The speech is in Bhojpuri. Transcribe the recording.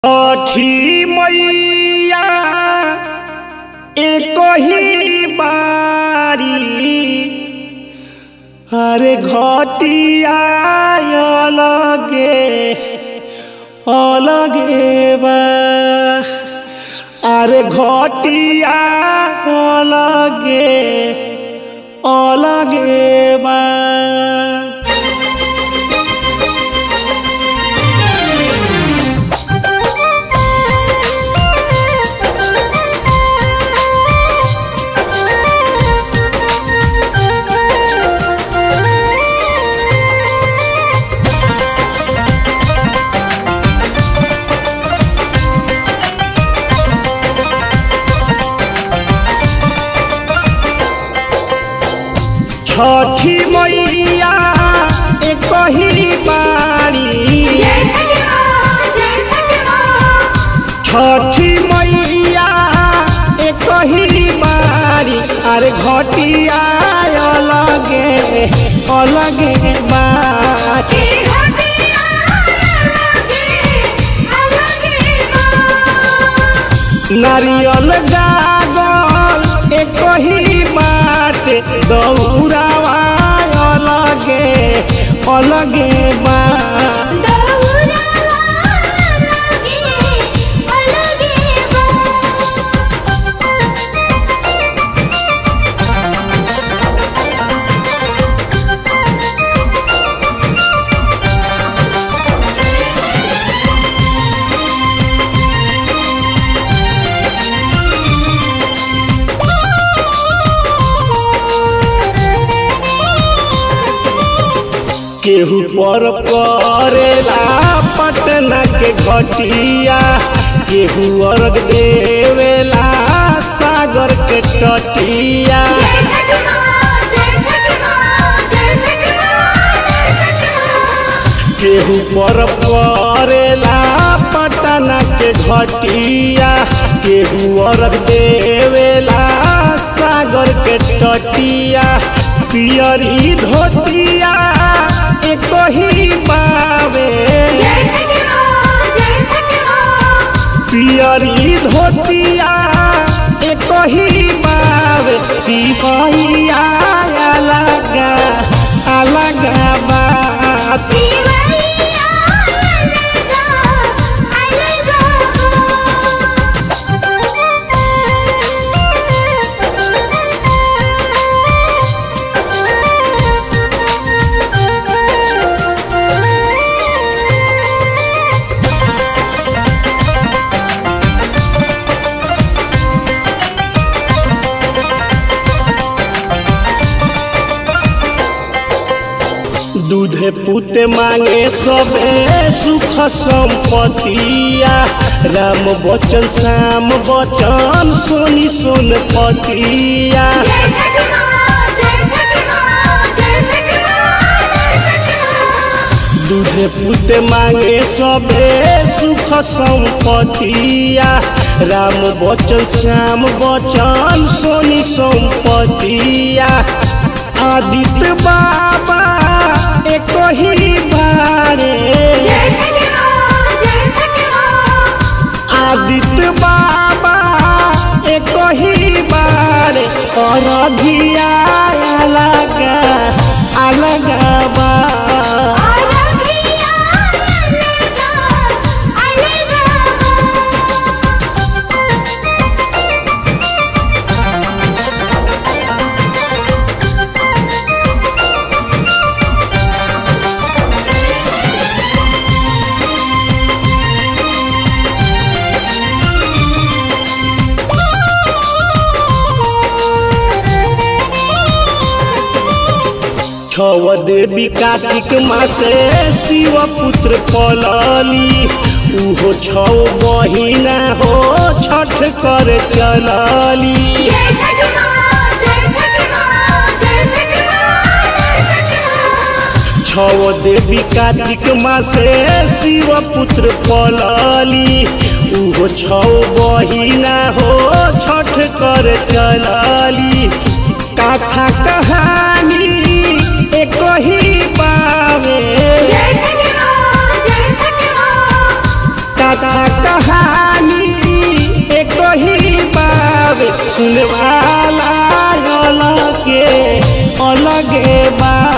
छठी मैया एक ही बारी अरे घटिया अलगे अलगे बा अरे घटिया अलगे अलगे बा छठी मैया एक ही बारी जय छठी माँ जय छठी माँ छठी मैया एक ही बारी अरे घटिया अलगे अलगे बारी की घटिया अलगे अलगे माँ नारियल गागल एक ही बात दौरावा अलगे अलगे बा दौरा अलगे अलगे केहू पर करेला पटना के घटिया केहू अर्घ देवेला सागर के तटिया जय छठी माँ जय छठी माँ जय छठी माँ जय छठी माँ केहू पर करेला पटना के घटिया केहू अर्घ देवेला सागर के तटिया पियरी धोतिया एक ही बावे जय छठी माँ जय छठी माँ पियरी धोतिया एक ही बावे तिवैया अलगा अलगा बात दिवैया अलगा अलगा दूधे पुते मांगे सबे सुख संपतिया राम बचन श्याम बचन सोनी सोन पतिया जय छठी माँ जय छठी माँ जय छठी माँ जय छठी माँ दूधे पुते मांगे सबे सुख संपतिया राम बचन श्याम बचन सोनी संपतिया आदित्य बाबा एक ही बारे जय छठी माँ जय छठी माँ आदित्य बाबा एक ही बार और धिया अलग अलग बा अलगिया अलगा छव देवी कार्तिक मासे शिव पुत्र पलली उहो छौ बहिना हो छठ कर चलली जय छठी माँ जय छठी माँ जय छठी माँ जय छठी माँ छव देवी कार्तिक मासे शिव पुत्र पलली उहो छौ बहिना हो छठ कर चलली कथा कहानी एक ही पावे जय छठी माँ जय छठी माँ कथा कहानी एक ही बाब सुनवाला अलगे अलगे बा